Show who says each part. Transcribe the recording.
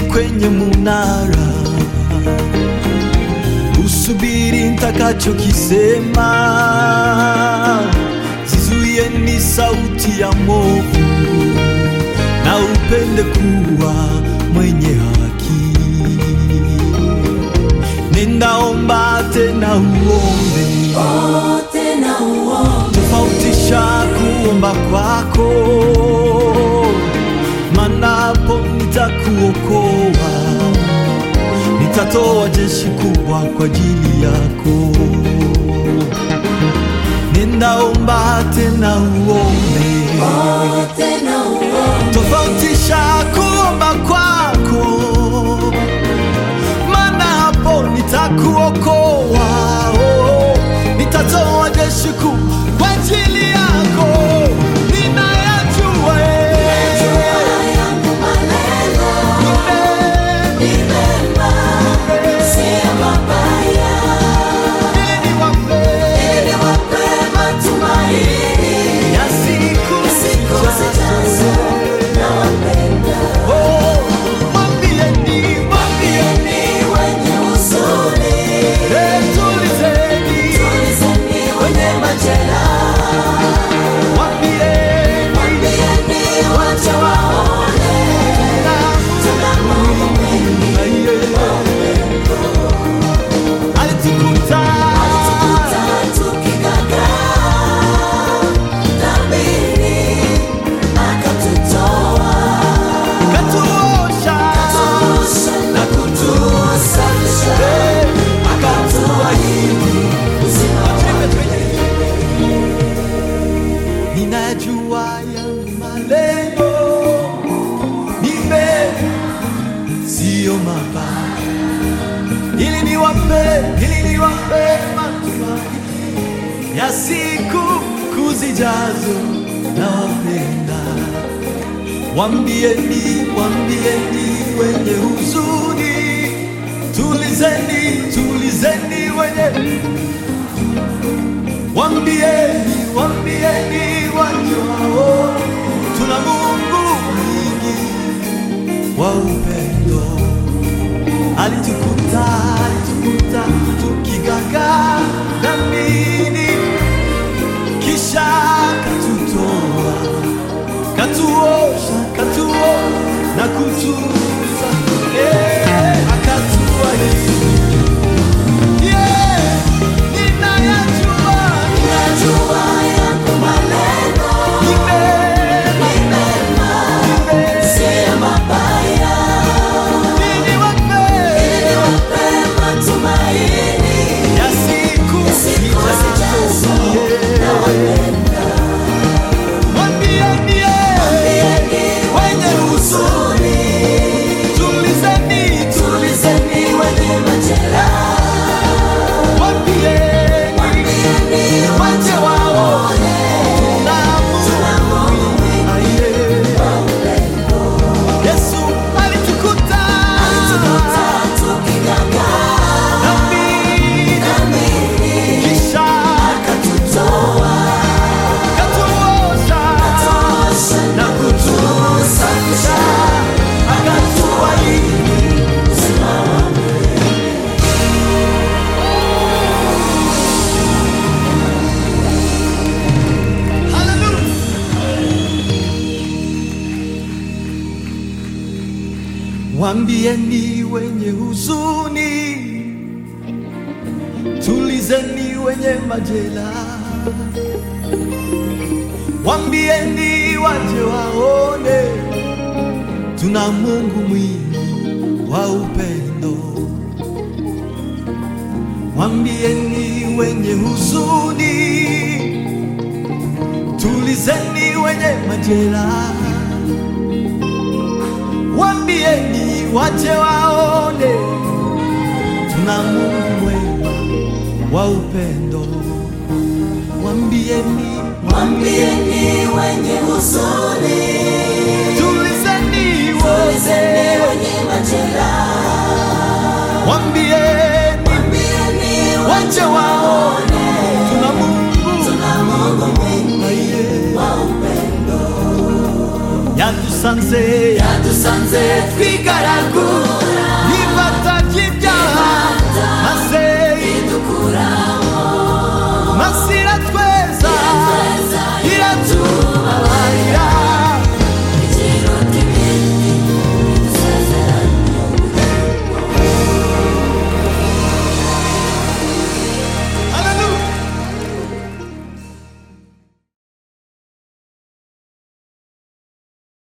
Speaker 1: kwenye munara, usubiri nitakachokisema, zizuie ni sauti ya movu, na upende kuwa mwenye haki. Ninaomba tena uombe
Speaker 2: tena uombe
Speaker 1: tofautisha kuomba kwako, manapo nitakuokoa, nitatoa jeshi kubwa kwa ajili yako. Ninaomba tena uombe,
Speaker 2: tena uombe
Speaker 1: tofautisha kuomba kwako, maana hapo nitakuokoa, oh, nitatoa jeshi kuu kwa ajili yako. Ninayajua eh,
Speaker 2: yangu maneno
Speaker 1: ni
Speaker 2: ni mema, si mabaya,
Speaker 1: mema, niwape
Speaker 2: ili wape matumaini
Speaker 1: ya siku
Speaker 2: siku zijazo. Nawapenda
Speaker 1: Oh, mwambieni, mwambieni,
Speaker 2: wenye huzuni,
Speaker 1: eh, tulizeni,
Speaker 2: tulizeni wenye majeraha,
Speaker 1: mwambieni,
Speaker 2: mwambieni wache waone tuna Mungu mwingi
Speaker 1: alitukuta katuosha eh, ninajua yangu malengo ni mema, siyo mabaya, ili niwape, ili niwape matumaini ya siku kuzijazo. Nawapenda, wambieni, wambieni wenye huzuni, tulizeni, tulizeni wenye Wambieni, wambieni wajao, tuna Mungu mwingi wa upendo. Alitukuta, alitukuta tukigaga dhambini, kisha katutoa, katuosha, katuo na kutuza, eh, akatuahidi Yeah, ninayajua ni mema, ni niwape ya siku zijazo. Mwambieni, eh, wenye huzuni, tulizeni, tulizeni wenye majeraha. Mwambieni, wache waone tuna Mungu aliye. Yesu alitukuta dhambini, kisha katuosha na kutusafisha, akatuahidi Hallelujah. Wambieni wenye huzuni, tulizeni wenye majeraha. Wambieni waje waone, tuna Mungu mwingi wa upendo. Wambieni wenye huzuni, tulizeni wenye majeraha. Wambieni wache waone, tuna Mungu mwema wa upendo. Wambieni,
Speaker 2: Mwambieni wenye huzuni,
Speaker 1: tulizeni
Speaker 2: tulizeni
Speaker 1: wote.
Speaker 2: wenye majeraha,
Speaker 1: Wambieni
Speaker 2: mwambieni
Speaker 1: wache waone, tuna Mungu
Speaker 2: tuna Mungu mwingi
Speaker 1: aliye
Speaker 2: wa upendo.
Speaker 1: yatus yadusanze
Speaker 2: yadusanze twigaraguye